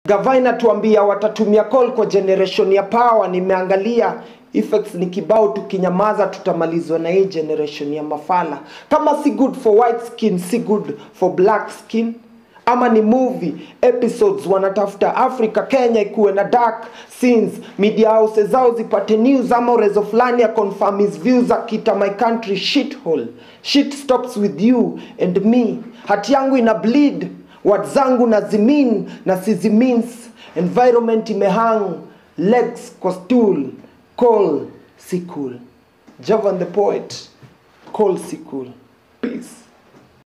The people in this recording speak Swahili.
Gavana tuambia watatumia call kwa generation ya power. Nimeangalia effects ni kibao, tukinyamaza tutamalizwa na hii generation ya mafala. Kama si good for white skin, si good for black skin. Ama ni movie episodes wanatafuta Africa Kenya ikuwe na dark scenes, media houses zao zipate news ama urezo fulani ya confirm his views akita my country shithole. Shit stops with you and me. Hati yangu ina bleed word zangu na zimin na sizimins environment imehang legs kwa stool call si cool javan the poet call si cool peace